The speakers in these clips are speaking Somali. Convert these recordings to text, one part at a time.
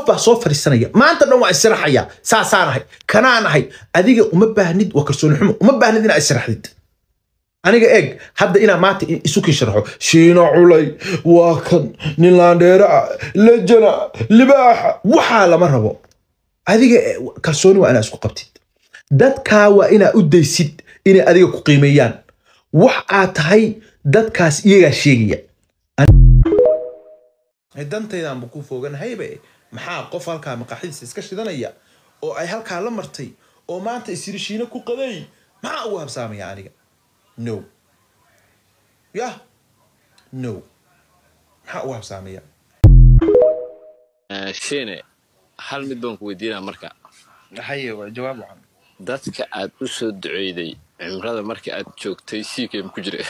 baa soo fadhiisanaya maanta dhan waa israxaya saasaan ahay kanaan ahay adiga uma baahnid waa kalsooni xumo uma baahnid inaa israxdid aniga eeg hadda inaa maanta isu kii sharaxo shiino culay waa kan nin laandheera ah lejana libaaxa waxaa lama rabo adiga kalsooni waa inaa isku qabtid dadkaa waa inaa u daysid inay adiga ku qiimeeyaan wax aad tahay dadkaas iyagaa sheegaya dantaydaanba ku foganahaybe maxaa qof halkaa maqaaxidiisa iska shidanaya oo ay halkaa la martay oo maanta isiri shiino ku qaday maxaa ugu habsaamaya aniga no yah no maxaa ugu habsaamaya shiine hal mid baan ku weydiinaa marka haye waa jawaab wacan dadka aad u soo duceyday cimrada marka aad joogtay siikam ku jira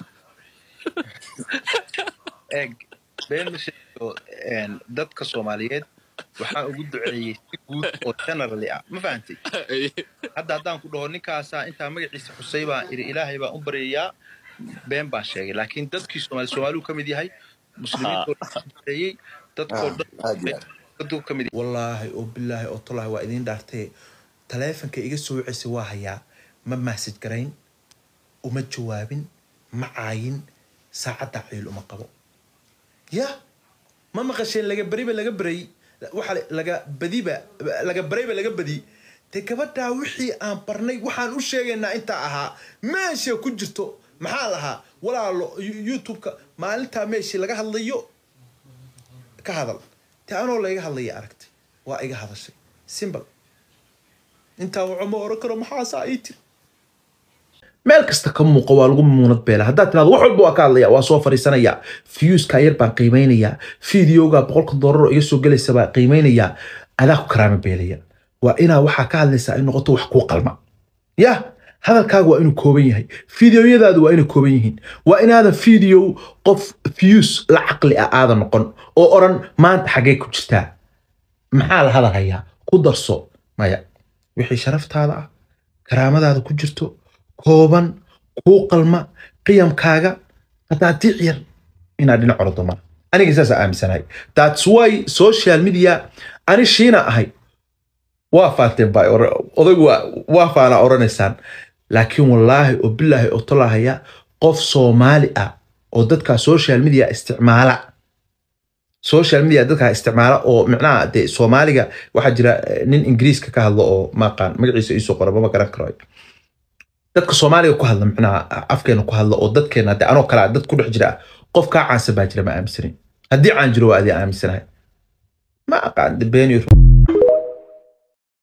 eeg been ma sheego dadka soomaaliyeed waxaan ugu duceeyey si guud oo generally ah ma fahantay hadda haddaan ku dhaho ninkaasaa intaa magaciisa xusay baan iri ilaahay baan u baryayaa been baan sheegay laakiin dadkii soomaali soomaaluu ka mid yahay muslimiintoo dhan duceeyey dadkoo dhan ka mid wallaahi oo bilaahi oo tolaahi waa idiin dhaartee taleefanka iga soo wicisa waa hayaa ma maasaj garayn uma jawaabin ma caayin saacadda ciil uma qabo ya ma maqasheen laga beriba laga beray waxa laga badiba laga barayba laga badi dee gabadhaa wixii aan barnay waxaan u sheegaynaa intaa ahaa meesha ku jirto maxaa lahaa walaalo youtube-ka maalintaa meeshii laga hadlayo ka hadal te anoo layga hadlaya aragtay waa iga hadashay simbal intaa waco ma oran karo maxaasaa ii tiri meel kasta ka muuqa waa lagu muunad beela haddaad tiraado wax walba waa ka hadlaya waa soo fariisanaya fiyuuska yar baan qiimaynayaa fideoga boqolka doolar oo iga soo gelaysa baa qiimaynayaa adaa ku karaama beelaya waa inaa waxaa ka hadlaysaa ay noqoto wax kuu qalma yah hadalkaaga waa inuu kooban yahay fideoyadaadu waa inay kooban yihiin waa inaadan fideo qof fiyuus la caqli ah aadan noqon oo oran maanta xaggee ku jirtaa maxaa la hadal hayaa ku darso maya wixii sharaftaada ah karaamadaada ku jirto kooban kuu qalma qiyamkaaga qadaadiic yar inaad dhinac ordo mara aniga saasaa aaminsanahay thats why social media ani shiina ahay waa faanteen baa odaygu waa faanaa oranaysaan laakiin wallaahi oo bilaahi oo tolahaya qof soomaali ah oo dadkaa social media isticmaala social media dadkaa isticmaala oo micnaha dee soomaaliga waxaa jira nin ingiriiska ka hadlo oo maaqaan magaciisa iisoo qora mama garan karo dadka soomaaliga ku hadla micnaha afkeena ku hadla oo dadkeena de anoo kale dad ku dhex jira qof kaa caansan baa jira ma aaminsanin haddii caan jiro waa adii aaminsanahay ma aqaan beeniyo